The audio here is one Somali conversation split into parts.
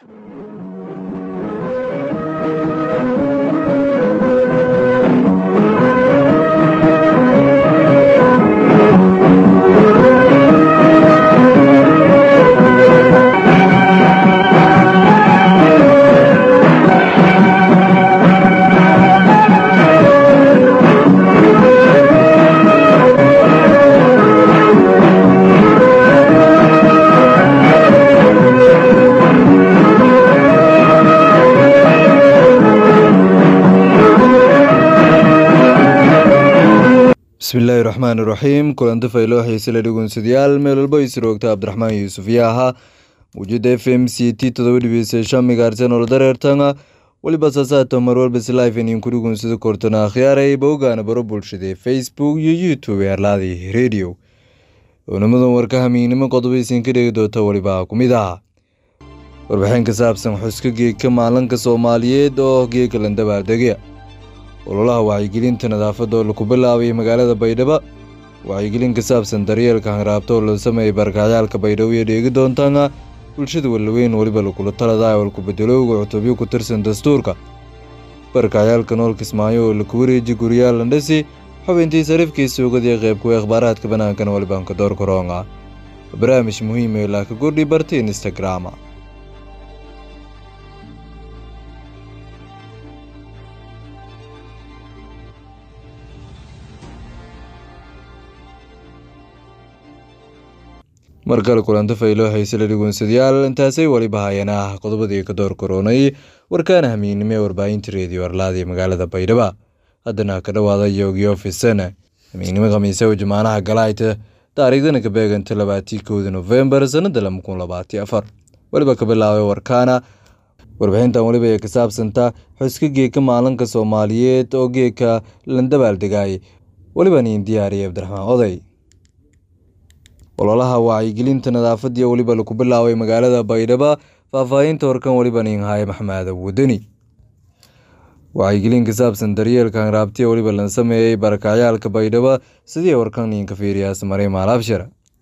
bismillaahi raxmaan iraxiim kulanti fayloo xiisele dhegeynsadayaal meel walba isroogta cabdiraxmaan yuusuf yaa ahaa muujada f m c t todoba dhibiisasha migaarsanol dareertanga weliba saasaata mar walba slive idinku dhegeynsada kortona akhyaaray bowgaana baro bulshada facebook iyo youtube erlaadii radio oonimadan warka hamiignimo qodoba isinka dhegi doonta weliba ku mid ah warbixin ka saabsan xuska geegka maalinka soomaaliyeed oo geegka landabaaldegya ololaha wacyigelinta nadaafadda oo laku bilaabay magaalada baydhabo wacyigelin ka saabsan daryeelka hanraabta oo la sameeyay barakacyaalka baydhabo iyo dheegi doontaana bulshada walaweyn weliba lagula taladaa walku bedelowga cutubyo ku tirsan dastuurka barakacyaalka nool kismaayo oo laku wareeji guryaal landhasi xubintii sariifkii suugadii qeybkuwa akhbaaraadka bannaankana walibanka door koronga barnaamij muhiim ee laaka gordhi barta instagrama mar kale kulanto fayloo haysela dhegeynsadayaal intaasay weliba hayeen ah qodobadii ka door koronay warkaana hamiignimo ee warbaahinta reediyo arlaadii magaalada baydhaba haddana ka dhowaada yogiyo fisan hamiignimo khamiise oo jamaanaha galaayta taariikhdana ka beeganta labaatii kowda nofembar sanada lama kun labaati afar weliba ka bilaabay warkaana warbixintan weliba ee ka saabsanta xuska geeka maalinka soomaaliyeed oo geeka landabaaldegay weliba niin diyaariyay cabdiraxmaan oday ololaha wacyigelinta nadaafadii weliba laku bilaabay magaalada baydhabo faahfaahinta horkan weliba ninhaye maxmed wadani wacyigelin ka saabsan daryeelka hanraabtiya weliba lan sameeyey barakacyaalka baydhabo sidii warkan ninka fiiriyaas maray maalabshir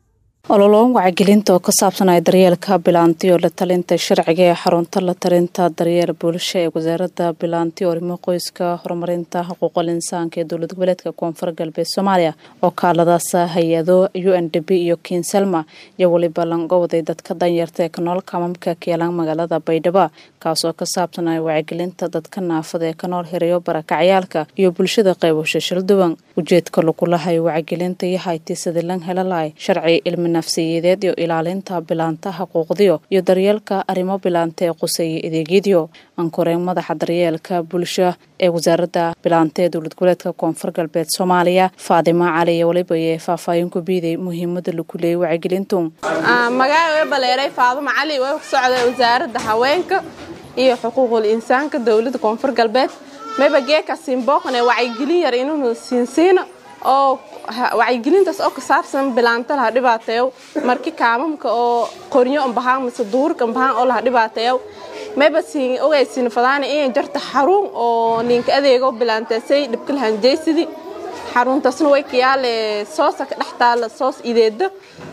ololoon wacyigelinta oo ka saabsanaya daryeelka bilaantiyo la talinta sharciga ee xarunta la talinta daryeel bulsho ee wasaaradda bilaantiyo arrimo qoyska horumarinta xuquuqal insaanka ee dowlad goboleedka koonfur galbeed soomaaliya oo kaaladaas hay-ado u n d b iyo kinselma iyo weliba langowaday dadka danyarta ee kanool kamamka keelaan magaalada baydhabo kaasoo ka saabsanaya wacyigelinta dadka naafada ee kanool hirayo barakacyaalka iyo bulshada qeybasho shilduwan ujeedka lagulahayo wacyigelinta iyo hayti sidii lan helalahay sharci ilmi nafsiyadeed iyo ilaalinta bilaanta xuquuqdiyo iyo daryeelka arrimo bilaanta ee quseeya adeegyadiyo ankoreen madaxa daryeelka bulsho ee wasaaradda bilaanta ee dowlad goboleedka koonfur galbeed soomaaliya faadimo cali iyo weliba ee faahfaahin ku biiday muhiimada lagu leeyay wacyigelintu magaca way baleeray faadimo cali way ku socday wasaaradda haweenka iyo xuquuqul insaanka dowladda koonfur galbeed mayba geeka siinbooqan ee wacyigelin yar inuu siinsiino oo wacyigelintaas oo ka saabsan bilaanta laha dhibaateeyo marki kaamamka oo qoryo ambahaan mise duurka ambahaan oo laha dhibaateeyo mayba siin ogaysiin fadaana inay jarta xarun oo ninka adeego bilaantaasay dhibka lahanjeysidi xaruntaasna way kayaale soosa ka dhex taala soos ideeda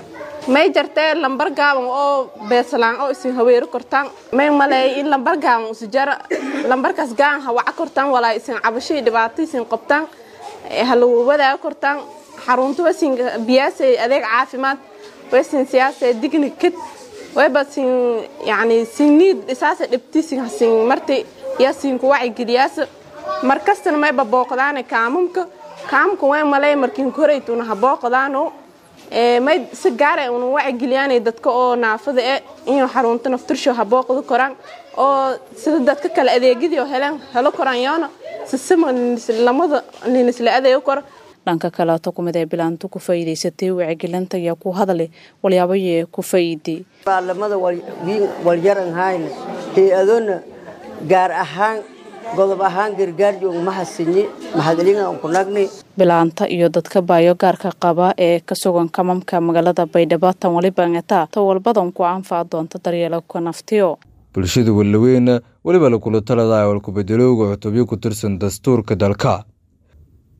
may jartee lambar gaaban oo beesalaan oo isin haweero kortaan may maleey in lambar gaaban usi jara lambarkaas gaan hawaca kortaan walaa isin cabashii dhibaato isin qabtaan halagu wadaaga kortaan xarunta wasin biyaasay adeeg caafimaad wasin siyaasay digni kad wayba sin yani sinniid isaasa dhibti sin hasin marti yaa sin ku wacigeliyaasa markastana mayba booqdaane kaamamka kaamka way malay markin koraytuna ha booqdaano may si gaara una wacigeliyaanay dadka oo naafada e inuu xarunta naftursho ha booqda koraan oo sida dadka kale adeegyadii oo heleen helo koraan yoona sisima lamada linisla adeego koro dhanka kaleeto kumid ee bilaantu ku faa'iidaysatay wacyigelinta ayaa ku hadlay walyaabayee ku faa'iiday baalamada walyaran hayna hay-adona gaar ahaan godob ahaan gargaarjoog mahasinyi mahadlingan kunagni bilaanta iyo dadka baayo gaarka qaba ee ka sugan kamamka magaalada baydhabo tan waliba ngetaa ta walbadan ku anfac doonta daryeelka naftiyo bulshada walaweyn weliba lakula taladaa walku bedelowga cutubyo ku tirsan dastuurka dalka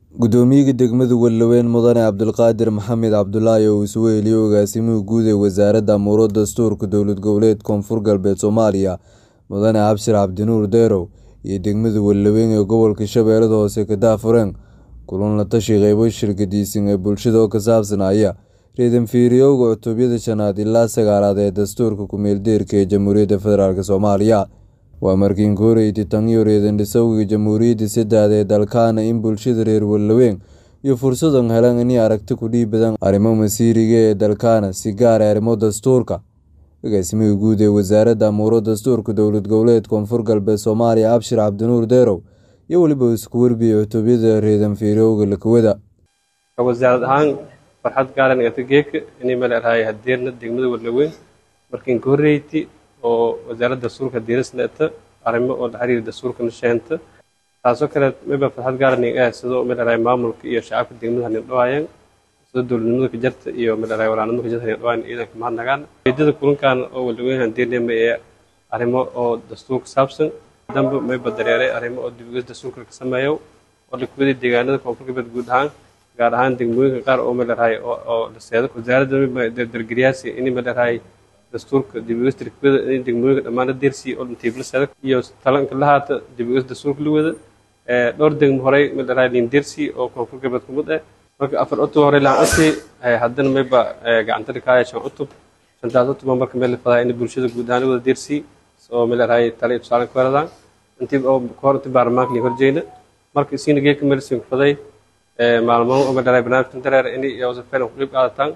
gudoomiyaha degmada Walaweyn mudane Cabdulqaadir Maxamed Cabdulaahi oo isugu heliyay agaasimaha guud ee wasaaradda amuuro dastuurka dowlad goboleed koonfur galbeed Soomaaliya mudane Cabshir Cabdinuur Deerow iyo degmada Walaweyn ee gobolka Shabeellada Hoose ka daafureen kulan la tashi qaybo shirkadiisan ee bulshada oo ka saabsanaya reedan fiiriyowga cutubiyada shanaad ilaa sagaalaad ee dastuurka ku-meeldeerka ee Jamhuuriyadda Federaalk Soomaaliya waa markii horeysay tan iyo reedan dhisowga jamhuuriyadda saddexaad ee dalkaana in bulshada reer Walaweyn iyo fursadan helaan inay aragti ku dhiibadaan arrimo masiiriga ee dalkaana si gaar ah arrimo dastuurka agaasimaha guud ee wasaaradda amuuro dastuurka dowlad goboleed koonfur galbeed Soomaaliya Cabshir Cabdinuur Deerow iyo weliba isku warbiyay cutubiyada reedan fiiriyowga lakawada wasaarad ahaan farxad gaaran gata geeka inay maleerahay hadeerna degmada Walaweyn markii ka horeeyay oo wasaaradda dastuurka diirisnata arrimo oo la xiriira dastuurka nasheenta taasoo kale mayba farxad gaaran ay sidoo maleerahay maamulka iyo shacabka degmada hanin dhawaayeen sida dowladnimada ka jarta iyo maleerahay walaanimada ka jarta hanin dhawaayeen ciidanka mahadnagaan ujeedada kulankan oo Walaweyn hadeerna ee arrimo oo dastuurka saabsan dambe mayba dareeray arrimo oo dib dastuurka ka sameeyo oo la kuwaday deegaanada koonfur galbeed guud ahaan gaar ahaan degmooyinka qaar oo maleerahay oo la seedo wasaaradda dardargeliyaasi in maleerahay dastuurka dibiyada in degmooyinka dhammaan la deersiyay oo intiibla seedo iyo talanka la haata dibiyada dastuurka la wada dhowr degmo horey maleerahay liin deersi oo koonfur galbeed kumid ah marka afar cutub horey laan asi haddana mayba gacanta dhikaaya shan cutub shantaas cutub marka meel la fadaa in bulshada guud ahaan la wada deersi oo maleerahay tala iyo tusaale ku heladaan intii oo kahor intii baarlamaanka liin horjeeyna marka isiina geeka meel siin faday maalmaha oo maleerahay barnaamijkan dareer in iyo safeen ku qeyb qaadataan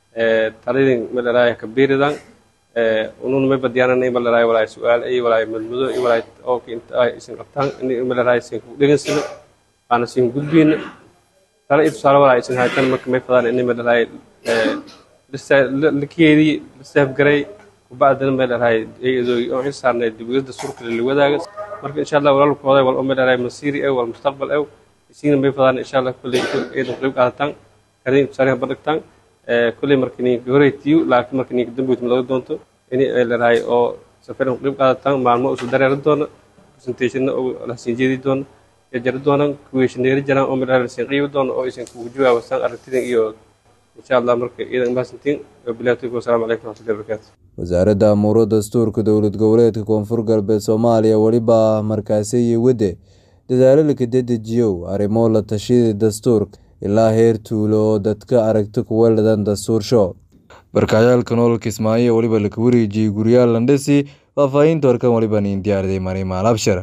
taladin maleerahay kabiiridan unun may badiyaanan in maleerahay walaay su'aal ay walaay madmudo iyo walaay oo inta ay isin qabtaan in maleerahay isin ku dhegaysana aana isin gudbiyna tala iyo tusaale walaay isin haytan marka may fadaan in maleerahay lakeedii lisaaf garay kubacdana maleerahay iyadoo oo in saarnay dibiyada surka la wadaaga marka insha Allah walaalkooda wal oo maleerahay masiiri ee wal mustaqbal ee isiina may fadaan insha Allah kulli ciidan qeyb qaadataan kadib tusaale badagtaan kulli markii horeytiyo laakiin markii dambe uu laga doonto in ay leedahay oo safar u qeyb qaadataan maalmo u dareeran doona presentation oo la siin jeedi doona ee jar doona kuweeshineeri jiraan oo meel siin qiibo doona oo isin ku jawaabaan aragtida iyo insha Allah marka iidan maasantiin bilaatay ku salaam alaykum wa rahmatullahi wa barakatuh wasaaradda amuuro dastuurka dowlad goboleedka koonfur galbeed Soomaaliya waliba markaasi iyo wade dadaalo la ka dedejiyo arrimo la tashida dastuurka ilaa heer tuulo oo dadka aragti kuwa ladan dastuursho barkacayaalka nololka ismaaciil waliba laka wareejiyey guryaal landhisi faahfaahinta warkan waliba niin diyaaraday marimaal abshar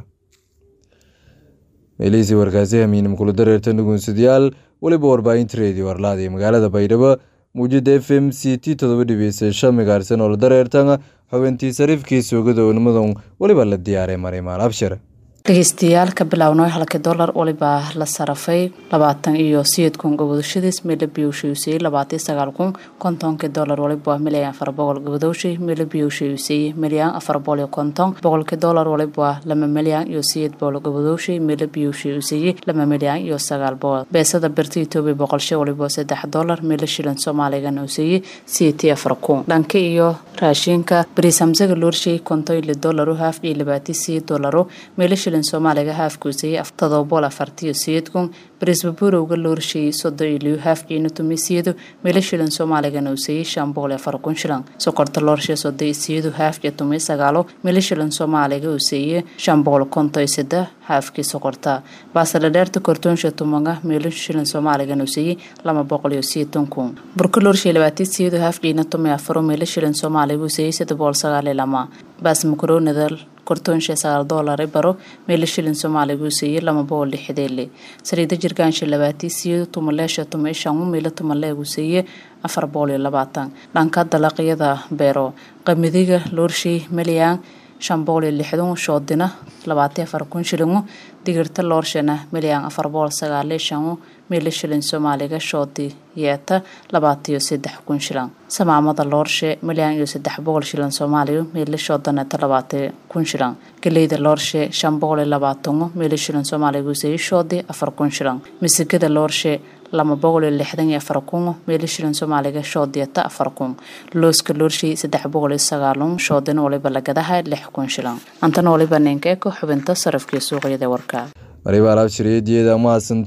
meelihiisii warkaasi hamiinim kula dareertan dhugunsadayaal weliba warbaahinta reediyo warlaada ee magaalada baydhabo muujada f m c t todoba dhibiisa shan megaarsan oo la dareertan xubintii sariifkii soogada oonimadan weliba la diyaaray marimaal abshar dhegeystayaal ka bilownay halkii dollar waliba la sarafay labaatan iyo sideed kun gobodashadiis meela biyowshay labaatan sagaal kun kontonkii dollar waliba milyan afar boqol gobodowshay meela biyowshay milyan afar boqol iyo konton boqolkii dollar waliba lama milyan iyo sideed boqol gobodowshay meela biyowshay lama milyan iyo sagaal boqol beesada birta etoobiya boqolshay waliba saddex dollar meela shilin soomaaligana usayey sideetii afar kun dhanka iyo raashinka bariis hamsaga loorshay konton iyo dollaro haaf iyo labaatan sideed dollaro meela shilin soomaaliga haafkuusayay todoba boqol afartiyo sideed kun barisbaburowga loorsheeyey soddon iyo liyo haafkiina tumisiyadu meelo shilin soomaaligana usayey shan boqol iyo afar kun shilan sokorta loorshe soddon iyo siyadu haafkiyo tumiyo sagaalo meelo shilin soomaaliga usayey shan boqol konton iyo saddex haafkii sokorta baasaladheerta kortoonsha tumaga meelo shilin soomaaligana usayey laba boqol iyo sideetan kun burka loorshe labaatan siyadu haafkiina tumiyo afaro meelo shilin soomaaliga usayey saddex boqol sagaal iyo lama baas makaroonida kortoonsha sagaal doolare baro meelo shilin soomaaliga usayey lama boqol lixdeele saliida jirgaansha labaatan siyadu tumaleesha tuma shan meelo tumaleeg usayey afar boqol iyo labaatan dhanka dalaqyada beero qamidiga loorshay milyan shan boqol iyo lixdan shoodina labaatan afar kun shilingo digirta loorshana milyan afar boqol sagaal iyo shan meelo shilin soomaaliga shoodi yeeta labaatan iyo saddex kun shilan samaamada loorshe milyan iyo saddex boqol shilan soomaaliya meelo shoodaneeta labaatan kun shilan galeyda loorshe shan boqol iyo labaatan meelo shilin soomaaliga usayey shoodi afar kun shilan misigada loorshe lama boqol iyo lixdan iyo afar kun meelo shilin soomaaliga shoodiyata afar kun looska loorshay saddex boqol iyo sagaalun shoodina waliba lagadaha lix kun shilan antana waliba ninkeeko xubinta sarafkii suuqyada warka mariba alaab shariyadeeda mahadsanto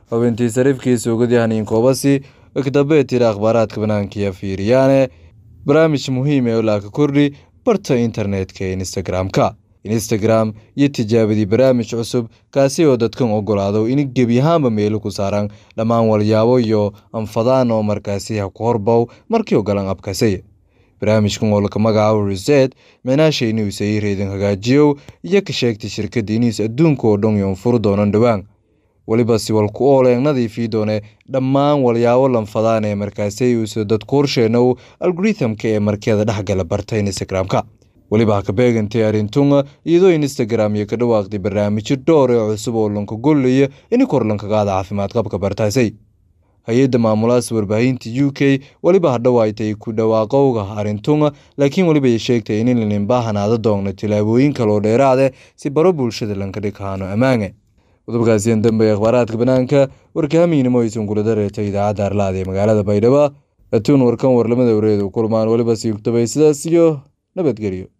xubintii sariifkii suugadii haniin koobasi kadambee tira akhbaaraadka banaankiiyo fiiriyaane barnaamij muhiim ee olaaka kordhi barta internetka ee instagram-ka instagram iyo tijaabadii barnaamij cusub kaasi oo dadkan ogolaado in gebi ahaanba meelo ku saaran dhammaan walyaabo iyo anfadaan oo markaasi ha ku horbow markii ogolan abkasay barnaamijkan oo laka magacaabo reset micnaasha inuusa ii reedin hagaajiyow iyo ka sheegtay shirkadda iniis adduunka oo dhan yoon furu doonan dhowaan weliba siwal ku ooleen nadiifii doone dhammaan walyaabo lanfadaan ee markaasi uusa dadku horsheenow algorithamka ee markeeda dhexgala barta instagram-ka weliba ha ka beegantay arrintunga iyadoo instagram iyo ka dhawaaqday barnaamijyo dhowr ee cusub oo lanka gollaya in kor lankagaada caafimaad qabka bartaasay hay-adda maamulaas warbaahinta u k weliba hadhawaaytay ku dhawaaqowga arrintunga laakiin weliba ay sheegtay in lanin baahanaada doogna tilaabooyin kaloo dheeraade si baro bulshada lanka dhighaano ammaane qodobkaasiyan dambe ee akhbaaraadka banaanka warkaamiinimo aysan kula dareertay idaacadda arlaada ee magaalada baydhabo atuun warkan warlamada wareeda u kulmaan weliba siigtabay sidaas iyo nabadgelyo